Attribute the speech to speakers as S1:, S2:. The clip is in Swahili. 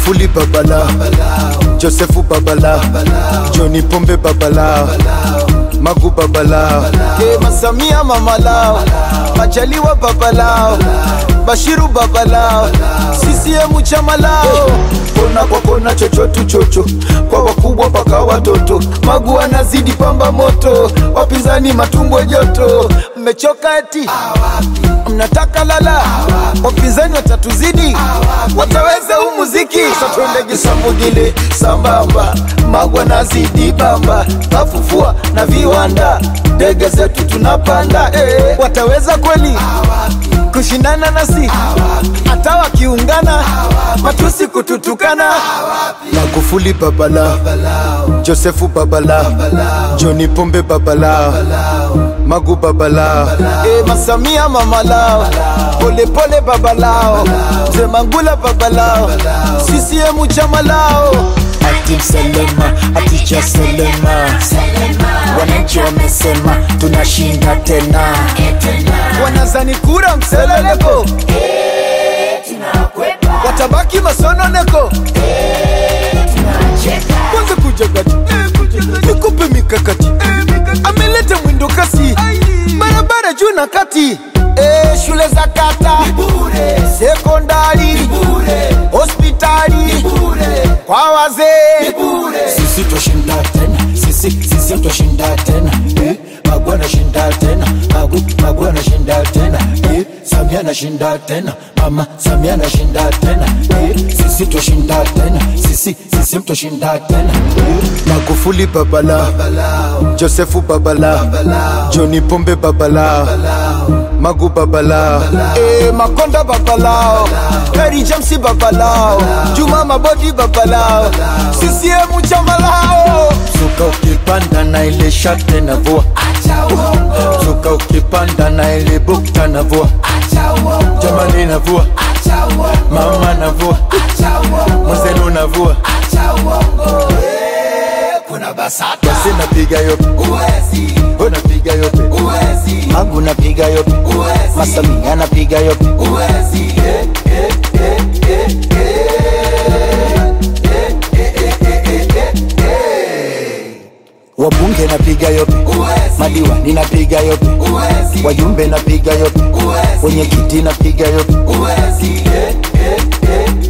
S1: Magufuli babala Josefu babala Joni Pombe babala Magu babala Kema Samia mamalao Majaliwa babalao Bashiru babalao CCM chama lao kona kwa kona chochotu chocho kwa wakubwa mpaka watoto Magu anazidi pamba moto wapinzani matumbo joto mmechoka eti mnataka lala wapinzani watatuzidi wataweza huu muziki satwendege samugile sambamba Magu anazidi bamba kafufua na viwanda ndege zetu tunapanda eh, wataweza kweli kushindana nasi hata wakiungana matusi kututukana Magufuli babala Josefu babala Joni Pombe babala Magu babala e, Masamia mamalao Polepole babalao Mzee Mangula babalao CCM chama lao
S2: Ati Selema, ati cha Selema, wananchi wamesema tunashinda tena.
S1: wanazani kura mseleleko watabaki masononeko kwanza kuja kati nikupe mikakati ameleta mwindo kasi barabara juu na kati Eh, shule za kata sekondari hospitali kwa wazee
S2: Sisi twashinda tena, sisi sisi twashinda tena. Eh, Magu anashinda tena, Magu Magu anashinda tena. Eh, Samia anashinda tena, Mama Samia anashinda tena. Eh, Sisi twashinda tena, sisi sisi twashinda tena. Eh,
S1: Magufuli babala Josefu babala Joni Pombe babala Magu babala e, Makonda babalao Heri James babalao Juma Mabodi babalao CCM chama lao
S2: Suka ukipanda na ile shate na vua Suka ukipanda na ile bukta na vua Jamani na vua Mama na vua Mwenzenu na vua Basi napiga yope Wewe napiga yope Magu napiga yope Masamia napiga yope Wabunge napiga yope Madiwani napiga yope Wajumbe napiga yope Wenyekiti napiga yope